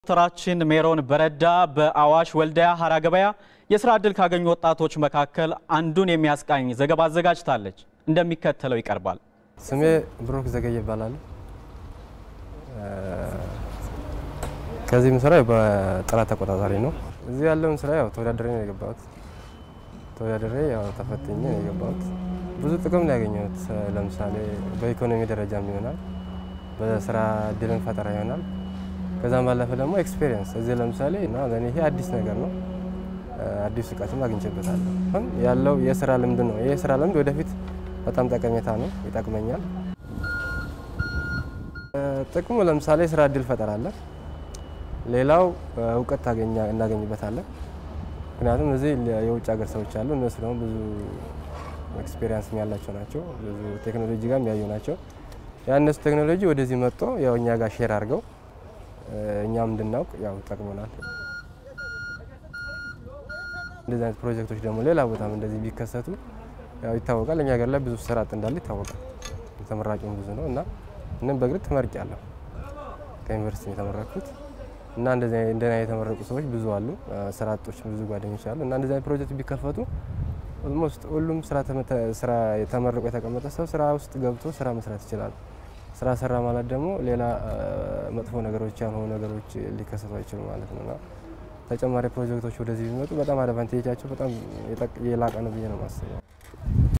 ሪፖርተራችን ሜሮን በረዳ በአዋሽ ወልዲያ ሀራ ገበያ የስራ ዕድል ካገኙ ወጣቶች መካከል አንዱን የሚያስቃኝ ዘገባ አዘጋጅታለች። እንደሚከተለው ይቀርባል። ስሜ ብሩክ ዘገየ ይባላል። ከዚህ የምሰራው በጥራት ተቆጣጣሪ ነው። እዚህ ያለውን ስራ ያው ተወዳደሬ ነው የገባሁት። ተወዳደሬ ያው ተፈትኜ ነው የገባሁት። ብዙ ጥቅም ነው ያገኘሁት። ለምሳሌ በኢኮኖሚ ደረጃም ይሆናል፣ በስራ እድልን ፈጠራ ይሆናል። ከዛም ባለፈ ደግሞ ኤክስፔሪየንስ እዚህ ለምሳሌ እና ለእኔ ይሄ አዲስ ነገር ነው። አዲስ እውቀትም አግኝቼበታለሁ። አሁን ያለው የስራ ልምድ ነው። ይህ የስራ ልምድ ወደፊት በጣም ጠቀሜታ ነው፣ ይጠቅመኛል። ጥቅሙ ለምሳሌ ስራ እድል ፈጠራለን። ሌላው እውቀት ታገኛ እናገኝበታለን። ምክንያቱም እዚህ የውጭ ሀገር ሰዎች አሉ። እነሱ ደግሞ ብዙ ኤክስፔሪንስ ያላቸው ናቸው። ብዙ ቴክኖሎጂ ጋር የሚያዩ ናቸው። ያ እነሱ ቴክኖሎጂ ወደዚህ መጥቶ ያው እኛ ጋር ሼር አድርገው እኛም እንድናውቅ ያው ጠቅሞናል። እንደዚህ አይነት ፕሮጀክቶች ደግሞ ሌላ ቦታም እንደዚህ ቢከሰቱ ያው ይታወቃል። እኛ ሀገር ላይ ብዙ ስራ አጥ እንዳለ ይታወቃል። ተመራቂም ብዙ ነው እና እንም በግርት ተመርቄያለሁ ከዩኒቨርሲቲ የተመረኩት እና እንደዚህ እንደና የተመረቁ ሰዎች ብዙ አሉ። ስራ አጦች ብዙ ጓደኞች አሉ እና እንደዚህ አይነት ፕሮጀክት ቢከፈቱ ኦልሞስት ሁሉም ስራ ተመርቆ የተቀመጠ ሰው ስራ ውስጥ ገብቶ ስራ መስራት ይችላል። ስራ ሰራ ማለት ደግሞ ሌላ መጥፎ ነገሮች ያልሆኑ ነገሮች ሊከሰቱ አይችሉም ማለት ነው እና ተጨማሪ ፕሮጀክቶች ወደዚህ ቢመጡ በጣም አድቫንቴጃቸው በጣም የላቀ ነው ብዬ ነው የማስበው።